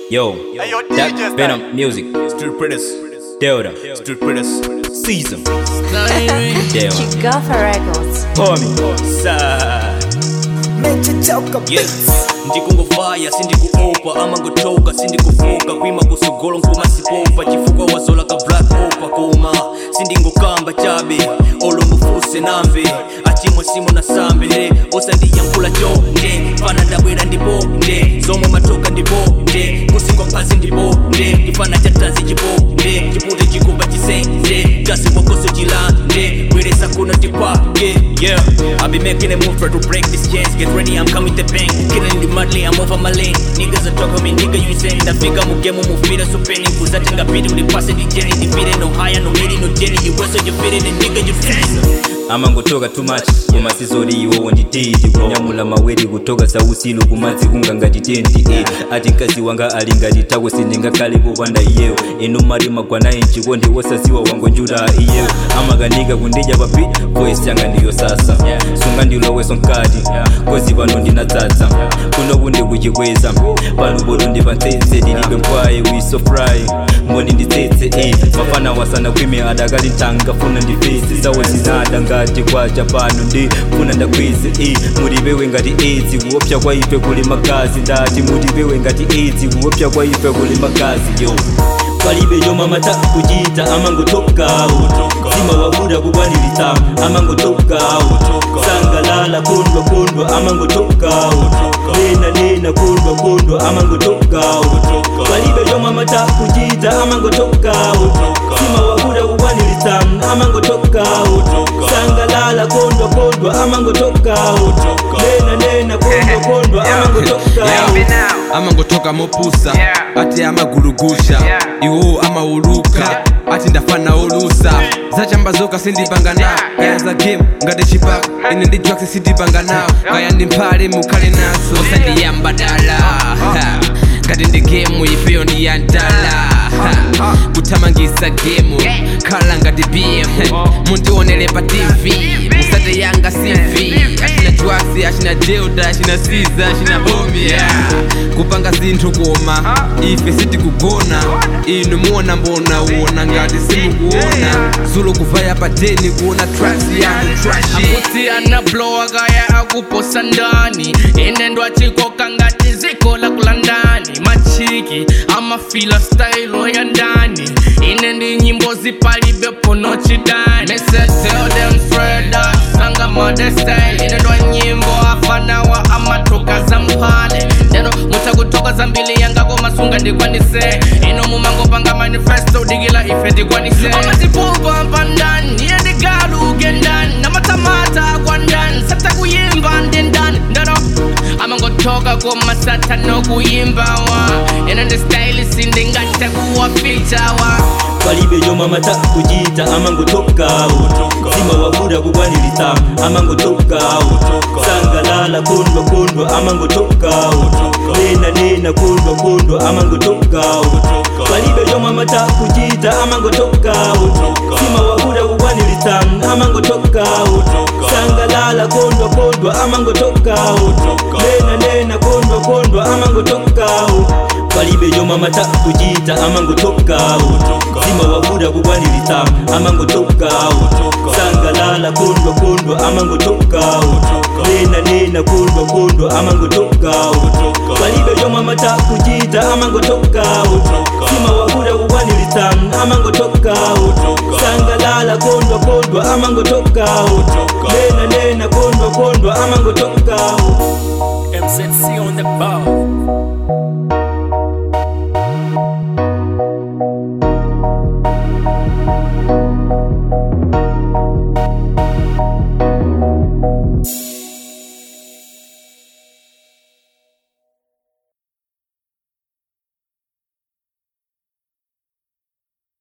Yo, Hey, yo, that DJ Venom style. music, Street Predators. Delta, Street Predators. Season, Delta, Chigafa Records. homie, side. Yes, ndikungovaya sindikuopa ama ngotoka sindikufoka kwima kusogolo nkumasipopa chifukwa wazola ka black opa koma sindingokamba chabe olomufuse namve achimwe simo na sambe nde osandiyankula chonde fana ndabwera ndibonde zomwe matoka ndibonde kusingwa phazi ndibonde ndifana chatazi chibonde chipute chikumba chisenze kasi mwakoso chilande bweresa kuna tipake yeah I'll be making a move try to break this chains get ready I'm coming to bang killing the madly I'm over my lane niggas are talking me nigga you insane ndafika mugemu mufira so penny kuzatenga pidi ulipase dijeni ndipire no higher no midi no jelly you wrestle you fit it and nigga you sense amangotoka too much kumasizori iwowo ndititi kunyamula maweri kutoka sausilu kumadzi kunga ngati tenti eh. ati mkazi wanga ali ngati tako sindingakhale popanda iyeyo inu mari magwanayi mchikondi wosaziwa wangonjuta iyeyo amakanika kundidya papi voice yanga ndiyo sasa sunga ndiloweso mkati kozi pano ndinadzadza kunoku ndikuchikweza paluboto ndipantsetse ndilibe mpwayi wiso fry mboni nditsetse eh. mafana wasana kwime adakali ntanga funa ndifesi zawo zinada ngati kwacha pano ndi funa ndakwize eh. mutipewe ngati edzi kuopsa kwa ife kuli magazi ndati mutipewe ngati edzi kuopsa kwa ife kuli magazi yo palibe yoma mata kuchita amangotokawo zimawabuda kukwaniritsa amangotokawo sangalala kondwa kondwa amangotokawo nena nena kondwa kondwa amangotokawo palibe yoma mata kuchita amangotokawo zimawabuda kukwaniritsa amangotokawo sangalala kondwa kondwa amangotokawo nena nena kondwa kondwa amangotokawo amangotoka mopusa ati amagulugusha iwo amauluka ati ndafana olusa zachambazoka sindipangana kaya za game ngati chipaka ine ndi drugs sindipanganawo kaya ndi mphale mukhale nazo osandiyamba dala ha. ngati ndi gemu ifeyo ndi ya ndala ha. kuthamangisa gemu khala ngati bm mundionere pa tv musate yanga cv achina drugs achina delta achina siza achina bomi yeah. kupanga zinthu koma ife sitikugona inu muona mbona uona ngati simukuona zulo kuvaya pateni kuona tracks yanu trashi kuti anablowa kaya akuposa ndani inendo achikoka ngati ziko la kulandani machiki amafila stailo ya ndani ine ndi nyimbo zipalibe pono chidani Mese tell them straight up sanga mode style ine ndo nyimbo afanawa amatoka za mphale ndeno mutakutoka zambili yangako masunga ndikwanise ino mumangopanga manifesto udikila ife ndikwanise amatipupa mpandani iye ndigaluke ndani namatamata kwa ndani sata kuyimba ndi ndani ndeno amangotoka komasata nokuyimbawa ine ndi style sindingate kuwafitawa palibe yoma mata kuchita amangotokawo zimawabuda kukwaniritsa amangotokawo sangalala kondwa kondwa amangotokawo nena nena kondwa kondwa amangotokawo palibe yoma mata kuchita amangotokawo zimawabuda kukwaniritsa amangotokawo sangalala kondwa kondwa amangotokawo nena nena kondwa kondwa amangotokawo palibe yoma mata kuchita amangotokawo zimawabuda kukwaniritsa amangotokawo sangalala kondwa kondwa amangotokawo nena nena kondwa kondwa amangotokawo palibe yoma mata kuchita amangotokawo zimawabuda kukwaniritsa amangotokawo sangalala kondwa kondwa amangotokawo nena nena kondwa kondwa amangotokawo MZC on the bar